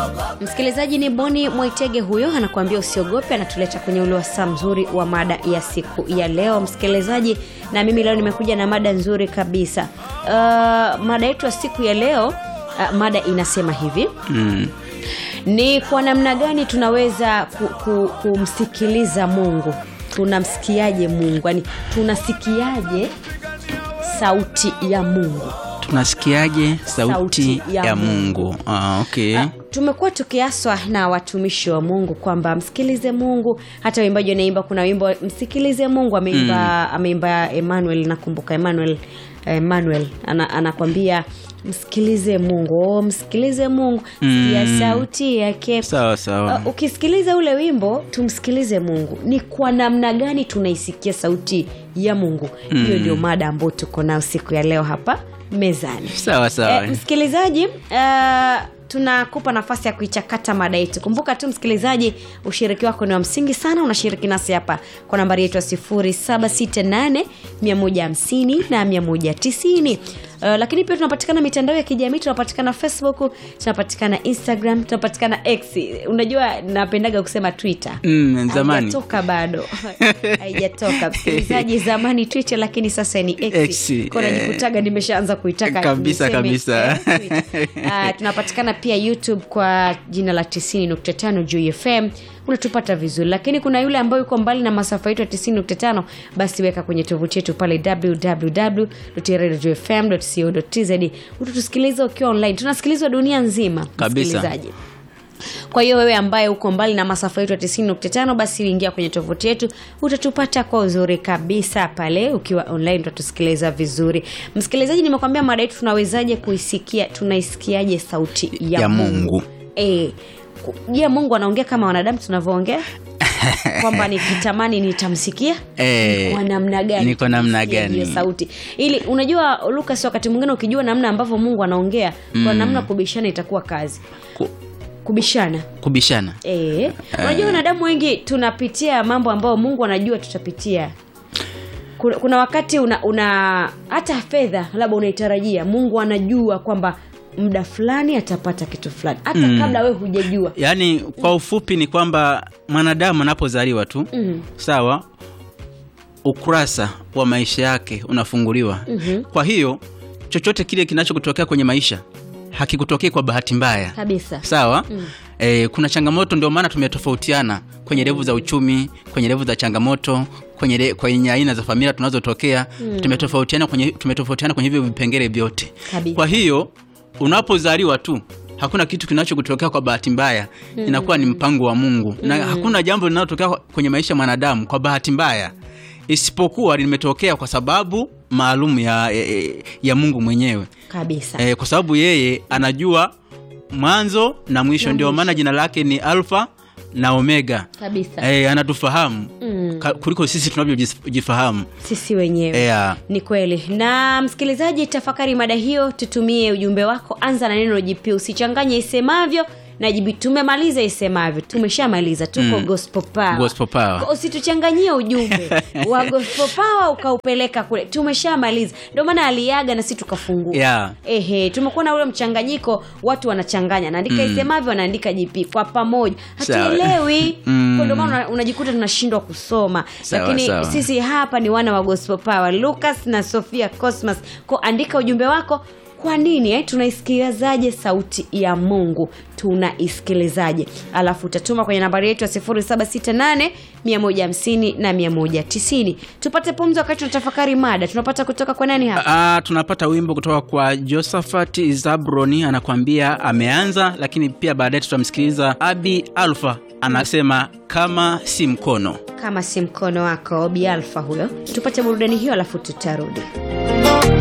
msikilizaji ni boni mwaitege huyo anakuambia usiogope anatuleta kwenye ule wasaa mzuri wa mada ya siku ya leo msikilizaji na mimi leo nimekuja na mada nzuri kabisa uh, mada yetu ya siku ya leo uh, mada inasema hivi mm. ni kwa namna gani tunaweza ku, ku, kumsikiliza mungu tunamsikiaje mungu yani tunasikiaje sauti ya mungu tunasikiaje sauti, Sauti ya ya, Mungu. mungu ah, okay. Ah, tumekuwa tukiaswa na watumishi wa mungu kwamba msikilize mungu hata waimbaji wanaimba kuna wimbo msikilize mungu ameimba mm. ameimba emmanuel nakumbuka emmanuel emmanuel ana, anakwambia msikilize mungu oh, msikilize mungu mm. sikia sauti yake sawa sawa Uh, ukisikiliza ule wimbo tumsikilize mungu ni kwa namna gani tunaisikia sauti ya mungu hiyo ndio mada ambayo tuko nayo siku ya leo hapa mezani sawa sawa Eh, msikilizaji uh, tunakupa nafasi ya kuichakata mada yetu kumbuka tu msikilizaji ushiriki wako ni wa msingi sana unashiriki nasi hapa kwa nambari yetu ya 768 150 na 190 Uh, lakini pia tunapatikana mitandao ya kijamii tunapatikana facebook tunapatikana instagram tunapatikana x unajua napendaga kusema twitter Mm, zamani. haijatoka bado haijatoka msikilizaji zamani twitter lakini sasa ni x, X, Kwa eh. najikutaga nimeshaanza kuitaka Kabisa, niseme, kabisa. eh, Twitter. Ah, tunapatikana pia youtube kwa jina la 9nukta juu fm unatupata vizuri lakini kuna yule ambayo yuko mbali na masafa yetu ya 9nukta basi weka kwenye tovuti yetu pale www.radiofm.co.tz utatusikiliza ukiwa online tunasikilizwa dunia nzima Kabisa. msikilizaji kwa hiyo wewe ambaye uko mbali na masafa yetu ya 9.5 basi ingia kwenye tovuti yetu utatupata kwa uzuri kabisa pale ukiwa online utatusikiliza vizuri msikilizaji nimekwambia mada yetu tunawezaje kuisikia tunaisikiaje sauti ya, Ya mungu, Mungu. Eh, ku- je mungu anaongea kama wanadamu tunavyoongea kwamba nikitamani nitamsikia Eh, ni kwa namna gani ni kwa namna tunaisikia gani? hiyo sauti ili unajua lukas wakati mwingine ukijua namna ambavyo mungu anaongea kwa namna kubishana itakuwa kazi Ku- kubishana kubishana Eh, unajua wanadamu wengi tunapitia mambo ambayo mungu anajua tutapitia kuna, kuna wakati una, una hata fedha labda unaitarajia mungu anajua kwamba muda fulani atapata kitu fulani hata mm. kabla we hujajua yaani kwa ufupi ni kwamba mwanadamu anapozaliwa tu mm. sawa ukurasa wa maisha yake unafunguliwa Mhm. kwa hiyo chochote kile kinachokutokea kwenye maisha hakikutokei kwa bahati mbaya kabisa sawa mm. e, kuna changamoto ndio maana tumetofautiana kwenye levu za uchumi kwenye levu za changamoto kwenye, le, kwenye aina za familia tunazotokea mm. tumetofautiana kwenye tumetofautiana kwenye hivyo vipengele vyote Kabisa. kwa hiyo unapozaliwa tu hakuna kitu kinachokutokea kwa bahati mbaya mm. inakuwa ni mpango wa mungu mm. na hakuna jambo linalotokea kwenye maisha ya mwanadamu kwa bahati mbaya isipokuwa limetokea kwa sababu maalum ya, ya, ya mungu mwenyewe kabisa e, kwa sababu yeye anajua mwanzo na mwisho Na ndio mwisho. maana jina lake ni alfa na omega kabisa e, anatufahamu Mm. ka- kuliko sisi tunavyojifahamu sisi wenyewe yeah. ni kweli na msikilizaji tafakari mada hiyo tutumie ujumbe wako anza na neno jp usichanganye isemavyo na jibi tumemaliza isemavyo tumeshamaliza tuko Mm. gospel power. Gospel power. Kwa usituchanganyie ujumbe wa gospel power ukaupeleka kule tumeshamaliza ndio maana aliaga na si tukafungua Yeah. ehe tumekuwa na ule mchanganyiko watu wanachanganya naandika isemavyo wanaandika jp kwa pamoja Sawa. hatuelewi Mm. Kwa ndio maana una- unajikuta tunashindwa kusoma Sawa, lakini sawa. sisi hapa ni wana wa gospel power lucas na sofia cosmas ko andika ujumbe wako kwa nini eh? tunaisikilizaje sauti ya mungu tunaisikilizaje alafu utatuma kwenye nambari yetu ya 768 150 na 190 tupate pumzi wakati tunatafakari mada tunapata kutoka kwa nani hapa Ah, tunapata wimbo kutoka kwa josephat zabroni anakuambia ameanza lakini pia baadaye tutamsikiliza abi alfa anasema kama si mkono kama si mkono wako obi alfa huyo tupate burudani hiyo alafu tutarudi